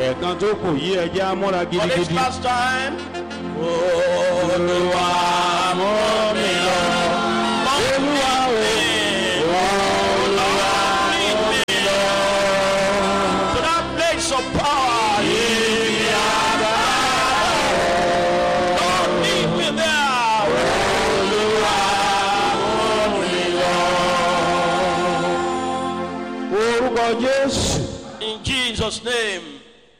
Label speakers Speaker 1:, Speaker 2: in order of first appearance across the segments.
Speaker 1: ẹ̀ẹ̀kan tó kù yí ẹjẹ́ amúra
Speaker 2: For this
Speaker 1: gidigidi.
Speaker 2: last time. Olúwa mú mi lọ.
Speaker 1: Olúwa o,
Speaker 2: Olúwa mú mi lọ. To that place of power. Yìí àgbà. Lord lead me there.
Speaker 1: orúkọ Jésù,
Speaker 2: In Jesus' name.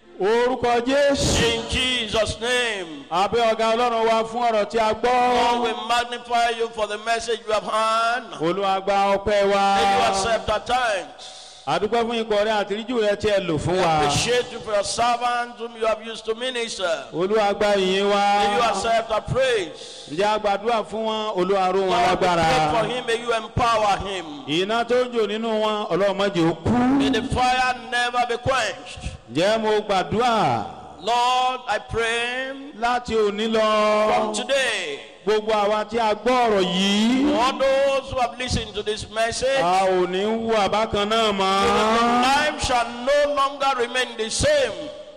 Speaker 1: orúkọ Jésù.
Speaker 2: In Jesus' name.
Speaker 1: Abẹ́ ọ̀gá Ọlọ́run wa fún ọ̀rọ̀ tí a
Speaker 2: Lord,
Speaker 1: gbọ́.
Speaker 2: we magnify you for the message you have heard.
Speaker 1: Olúwa gba ọpẹ́ wa.
Speaker 2: May you accept our thanks.
Speaker 1: Àdúpẹ́ fún ikọ̀ rẹ àtìríjù rẹ tí ẹ lò fún wa.
Speaker 2: Appreciate you for your servants whom you have used to minister.
Speaker 1: Olúwa gba ìyìn wa.
Speaker 2: May you accept our praise.
Speaker 1: Ǹjẹ́ a gbàdúrà fún wọn? Olúwa ró wọn
Speaker 2: Lord, we
Speaker 1: lágbára.
Speaker 2: pray for him. May you empower him.
Speaker 1: Iná tó ń jò nínú wọn, Ọlọ́run má jẹ́ ó kú.
Speaker 2: May the fire never be quenched.
Speaker 1: Ǹjẹ́ mo gbàdúrà
Speaker 2: Lord, I pray
Speaker 1: láti òní lọ?
Speaker 2: from today,
Speaker 1: Gbogbo àwa tí a gbọ́ ọ̀rọ̀ yìí.
Speaker 2: all those who have listened to this message,
Speaker 1: A ò ní wú àbákan náà mọ́.
Speaker 2: life shall no longer remain the same.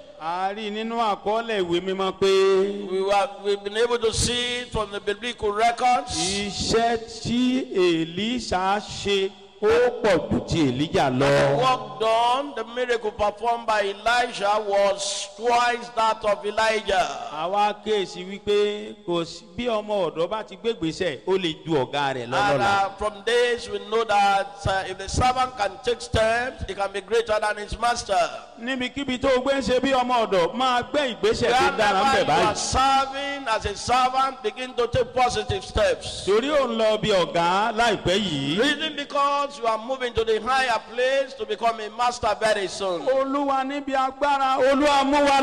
Speaker 1: A rí nínú àkọọ́lẹ̀ ìwé mímọ́ pé
Speaker 2: We were, we've been able to see it from the biblical records.
Speaker 1: iṣẹ́ tí Èlíṣà ṣe ó pọ̀ ju ti Èlíjà lọ.
Speaker 2: work done, the miracle performed by Elijah was twice that of Elijah.
Speaker 1: Àwa kéèsì wípé kò sí bí ọmọ ọ̀dọ́ bá ti gbégbèsè ó lè ju ọ̀gá rẹ̀
Speaker 2: And
Speaker 1: lọ́lọ́la.
Speaker 2: uh, from this, we know that uh, if the servant can take steps, he can be greater than his master.
Speaker 1: Níbikíbi tó o gbé ń ṣe bí ọmọ ọ̀dọ̀ máa gbé ìgbésẹ̀ tó dára ń
Speaker 2: Wherever
Speaker 1: bẹ̀
Speaker 2: you are
Speaker 1: báyìí.
Speaker 2: serving as a servant, begin to take positive steps.
Speaker 1: Torí ò ń lọ bí ọ̀gá láìpẹ́ yìí.
Speaker 2: Reason because you are moving to the higher place to become a master very soon. To
Speaker 1: Olúwa níbi agbára Olúwa mú wa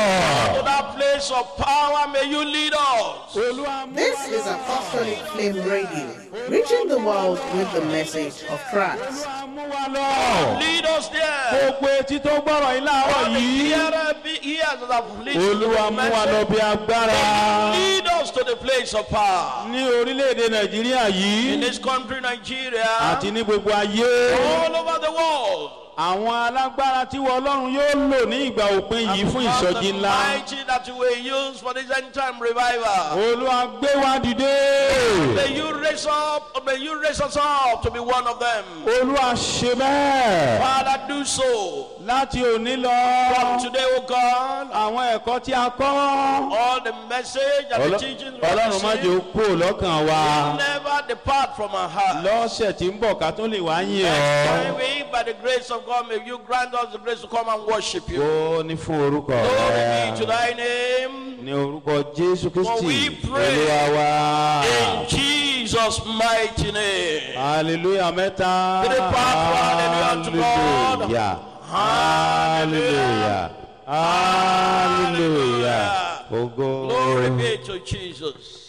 Speaker 1: lọ.
Speaker 2: that place of power, may you lead us.
Speaker 1: Olúwa mú
Speaker 3: This
Speaker 1: wa
Speaker 3: is
Speaker 1: lọ.
Speaker 3: Apostolic Flame Radio, reaching the world with the message of Christ.
Speaker 1: Olúwa mú wa lọ.
Speaker 2: Lead us there.
Speaker 1: Gbogbo etí tó gbọ́rọ̀ yìí láàárọ̀
Speaker 2: All the
Speaker 1: yìí.
Speaker 2: hearer be- hears that have listened to
Speaker 1: Olúwa
Speaker 2: the
Speaker 1: mú wa lọ
Speaker 2: message.
Speaker 1: bí agbára.
Speaker 2: Lead us to the place of power.
Speaker 1: Ní orílẹ̀-èdè Nàìjíríà
Speaker 2: In
Speaker 1: yìí
Speaker 2: this country, Nigeria,
Speaker 1: àti ní gbogbo ayé.
Speaker 2: all over the world.
Speaker 1: Àwọn alágbára tí wọ́n Ọlọ́run yóò lò ní ìgbà òpin yìí fún
Speaker 2: Because
Speaker 1: ìsọjí
Speaker 2: the
Speaker 1: ńlá.
Speaker 2: mighty that you will use for this end time revival.
Speaker 1: Olúwa gbé wa dìde.
Speaker 2: May you raise up, may you raise us up to be one of them.
Speaker 1: Olúwa ṣe bẹ́ẹ̀.
Speaker 2: Father, do so.
Speaker 1: Láti òní
Speaker 2: From
Speaker 1: lọ.
Speaker 2: today, O God,
Speaker 1: Àwọn ẹ̀kọ́ tí a kọ́.
Speaker 2: all the message and the
Speaker 1: Ọlọ́-
Speaker 2: teachings we have
Speaker 1: Ọlọ́run má jẹ́ ó
Speaker 2: received
Speaker 1: kúrò lọ́kàn wa.
Speaker 2: never depart from our heart.
Speaker 1: Lọ́sẹ̀ tí ń bọ̀ ká tó lè wá yìn
Speaker 2: Next
Speaker 1: ọ́.
Speaker 2: time we, by the grace of God, may you grant us the grace to come and worship you.
Speaker 1: Ó ní fún orúkọ
Speaker 2: Glory be to
Speaker 1: rẹ̀.
Speaker 2: thy name.
Speaker 1: Ní orúkọ Jésù
Speaker 2: For we
Speaker 1: Kristi.
Speaker 2: pray
Speaker 1: Olúwa wa.
Speaker 2: In Jesus' mighty name.
Speaker 1: Hallelujah mẹ́ta.
Speaker 2: Three part, hallelujah to God.
Speaker 1: Hallelujah. Hallelujah. Hallelujah. Ògo.
Speaker 2: Glory be to Jesus.